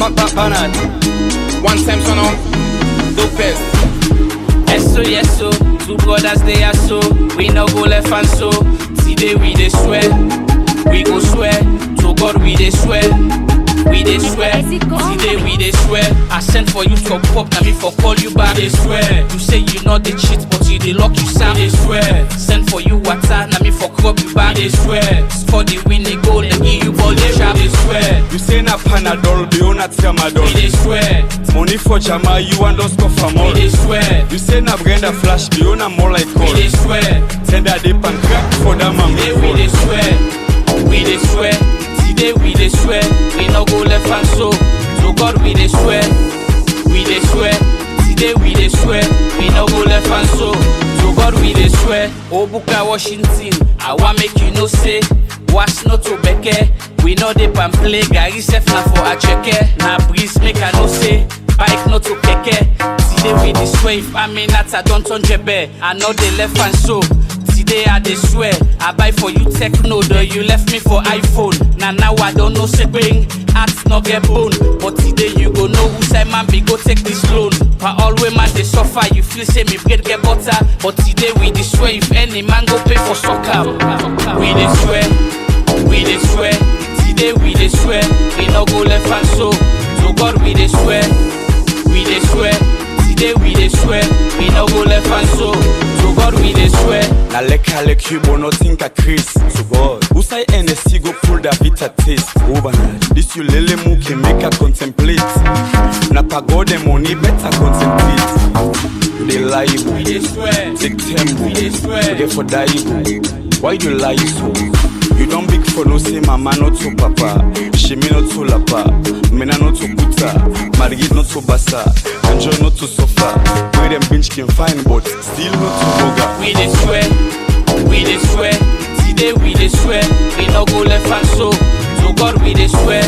Pa- pa- Panad. One time son of dopest. Yes so, yes so, two brothers they are so. We no go left and so. Today we dey swear, we go swear. To God we dey swear, we dey swear. Today we dey swear. I sent for you to pop, na me for call you back. They swear. You say you not the cheat, but you dey lock you sound. They swear. Send for you water, na me for crop you back. They swear. For the win they goal, they give you ball. They sharp. They swear. You say na Panadol, be on a We tramadol. dey swear. Money for Jama, you underscore for We more. dey swear. You say na Brenda Flash, be on a more like We call. dey swear. Send a dip and crack for that man. Today we dey swear, we dey swear. Today we dey swear, we no go left and so. To God we dey swear, we dey swear. Today we dey swear, we no go left and so. To God we dey swear. Obuka Washington, I want make you know say. Was no to beke, we no dey pan play. Gary sef na for acheke, na breeze make I know say. Bike no to keke. Today we dey swear, if I mean that I don't turn jebe. I know they left and so. Today I dey swear, I buy for you techno, though you left me for iPhone. Now now I don't know say bring heart no get bone. But today you go know who say man be go take this loan. For all way man they suffer, you feel say me bread get butter. But today we dey swear, if any man go pay for soccer, we dey swear, we dey swear. Today we dey swear, we no go left and so. To God we dey swear, we dey swear. Today we dey swear, we no go left and so. To God we dey swear. Na leka lek you but nothing ka Chris. So God, who say NSC go pull that bitter taste? Overnight, this you lele mu can make her contemplate. Na pagode money better contemplate. You dey lie, We dey swear. take tempo. We dey swear. You dey for die, Why you lie so? You don't big for no say mama not to papa. She me not to lapa. Mena not to buta. Margit not to basa. Enjoy not to suffer. Where them bench can find but still not to boga. We dey swear, we dey swear. Today we dey swear, we no go left and so. To God we dey swear,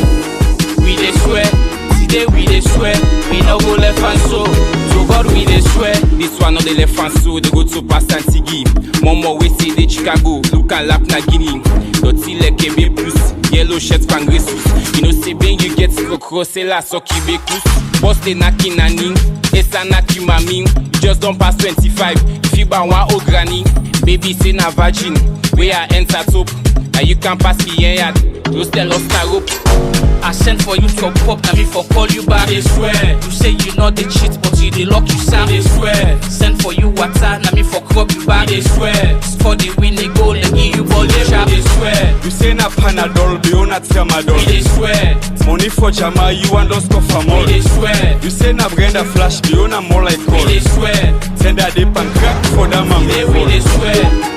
we dey swear. Today we dey swear, we no go left and so. To God we dey swear. This one on the left and so they go to pass Antigi. Momo we say the Chicago, look and lap na Guinea. Dirty like a plus, yellow shirt pangresus. You know say ben you get crocro, c'est la soki bekus. Boss they naki nani, esa naki mami. You just don't pass 25. If you buy one old granny, baby say na virgin. Where I enter top, now you can pass me yeah. Those tell us na rope. I sent for you to pop, na me for call you back. They swear. You say you not the cheat, but you dey lock you sound. They swear. Send for you water, na me for crop you back. They swear. For the win they goal, they give you ball. They sharp. They swear. You say na Panadol, be on a We tramadol. dey swear. Money for Jama, you underscore for We more. dey swear. You say na Brenda Flash, be on a more like We call. dey swear. Send a dip and crack for that man. Today we dey swear.